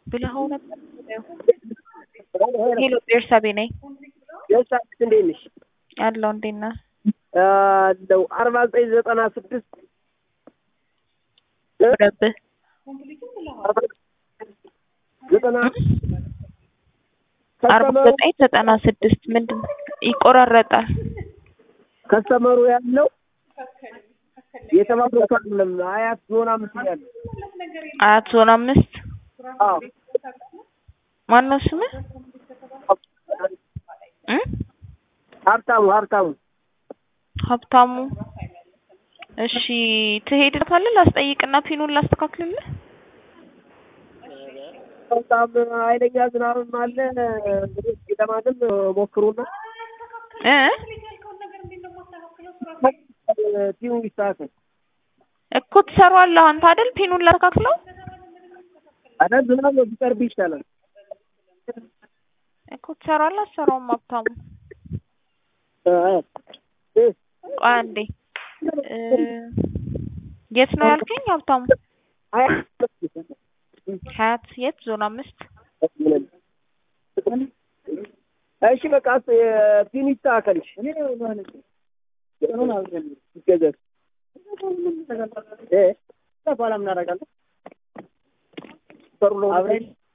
ብለኸው ነበር። ሄሎ ቤርሳቤ ነኝ የሳት እንዴት ነሽ? አለው እንዴት ነህ? አለው አርባ ዘጠኝ ዘጠና ስድስት ወረብህ ዘጠና አርባ ዘጠኝ ዘጠና ስድስት ምንድን ነው? ይቆራረጣል። ከስተመሩ ያለው የተባበሩት አይደለም አያት ዞን አምስት ያለው አያት ዞን አምስት አዎ ማነው ስምህ? እ ሀብታሙ ሀብታሙ ሀብታሙ እሺ ትሄድበታለህ? ላስጠይቅና ፒኑን ላስተካክልልህ። በጣም ኃይለኛ ዝናብም አለ እንግዲህ ለማንም ሞክሩና እ ቲሙ ይስተካከል እኮ ትሰራዋለህ አንተ አይደል? ፒኑን ላስተካክለው አዳ ዝናብ ቢቀርብ ይሻላል። እኮ ትሰራዋለህ አትሰራውም? ሀብታሙ እ እ ቆይ አንዴ እ የት ነው ያልከኝ ሀብታሙ? ሀያት የት ዞን አምስት እሺ በቃ ፒኑ ይስተካከል። ይገዛል እ በኋላ ምን አደርጋለሁ? ጥሩ ነው።